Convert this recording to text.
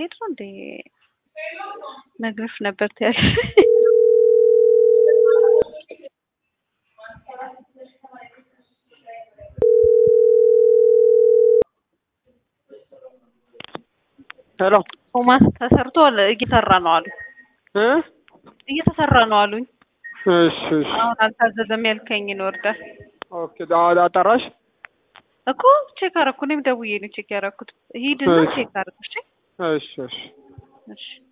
ልሄድ ነው እንዴ? ነግሬሽ ነበር ትያለሽ። ሄሎ ቶማስ ተሰርቶ እየሰራ ነው አሉ። እ እየተሰራ ነው አሉኝ። እሺ እሺ አሁን አልታዘዘም ያልከኝን ወርዳል ኦኬ ዳ- አጠራሽ እኮ ቼክ አደረኩ። እኔም ደውዬ ነው ቼክ ያደረኩት። ሂድና እሺ። ቼክ አድርግ እሺ። እሺ እሺ እሺ